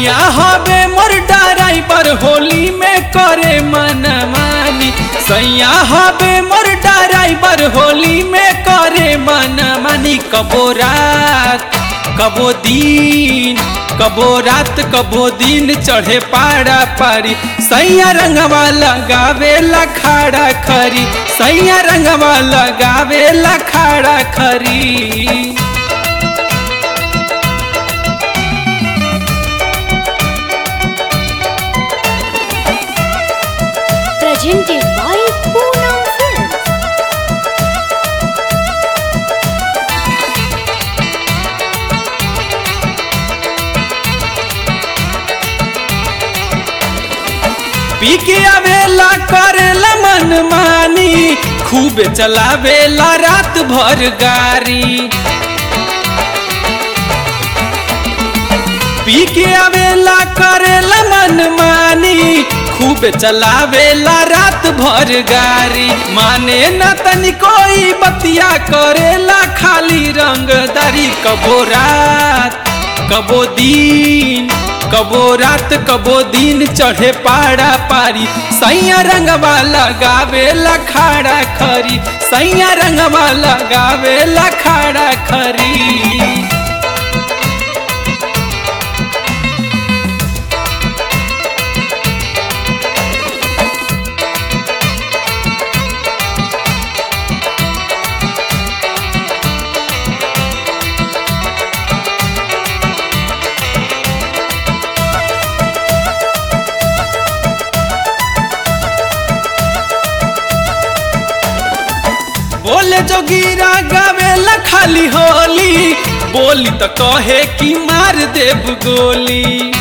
सैया हवे मोर ड्राइवर होली में करे मन मानी सैया हवे मोर ड्राइवर होली में करे मन मानी कबो रात कबो दिन कबो रात कबो दिन चढ़े पाड़ा पारी सैया रंगवा लगावे लखाड़ा खरी सैया रंगवा लगावे लखाड़ा खरी presented by Poonam Films. पी के आवेला करेला मन मानी खूब चलावेला रात भर गाड़ी पी के आवेला करेला मन मानी खूब चलावेला रात भर गाड़ी माने न तनी कोई बतिया करेला खाली रंगदारी कबो रात कबो दिन कबो रात कबो दिन चढ़े पाड़ा पारी सैया रंगवा लगावे लखाड़ा खरी सैया रंगवा लगावे लखाड़ा खरी बोले जोगीरा गावेला खाली होली बोली तो कहे कि मार देव गोली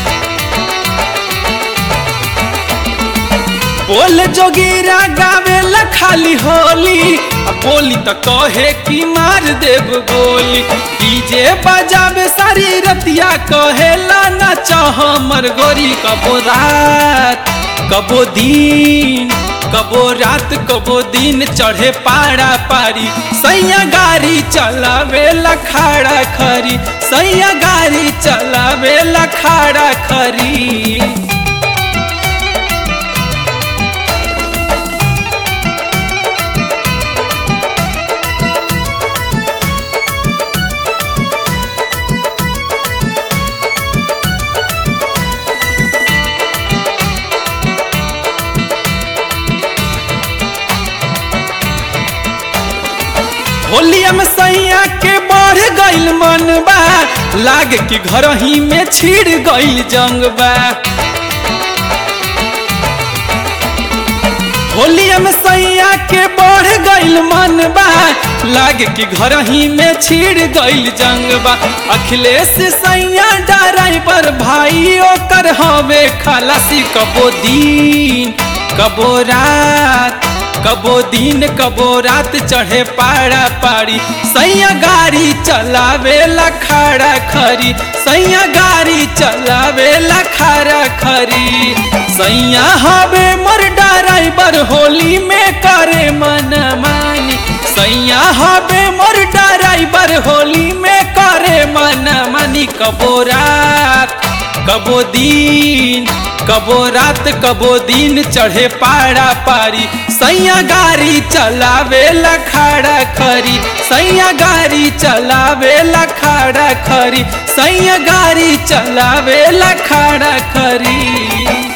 बोले जोगीरा गावेला खाली होली आ बोली तो कहे कि मार देव गोली डीजे बजावे सारी रतिया कहेला नाच हमर गोरी कबो रात कबो दिन कबो रात कबो दिन चढ़े पाड़ा पारी सैया गाड़ी चलावे लखाड़ा खरी सैया गाड़ी चलावे लखाड़ा खरी होलिया में सैया के बढ़ गइल मन बा लाग कि घर ही में छिड़ गइल जंग बा होलिया में सैया के बढ़ गइल मन बा लाग कि घर ही में छिड़ गइल जंग बा अखिलेश सैया ड्राइवर भाई ओकर हवे खलासी कबो दिन कबो रात कबो दिन कबो रात चढ़े पाड़ा पाड़ी सैया गाड़ी चलावे लखाड़ा खरी सैया गाड़ी चलावे लखाड़ा खरी सैया हवे मोर ड्राइवर होली में करे मन मानी सैया हवे मोर ड्राइवर होली में करे मन मानी कबो रात कबो दिन कबो रात कबो दिन चढ़े पाड़ा पारी सैया गाड़ी चलावे लखाड़ा खरी सैया गाड़ी चलावे लखाड़ा खरी सैया गाड़ी चलावे लखाड़ा खरी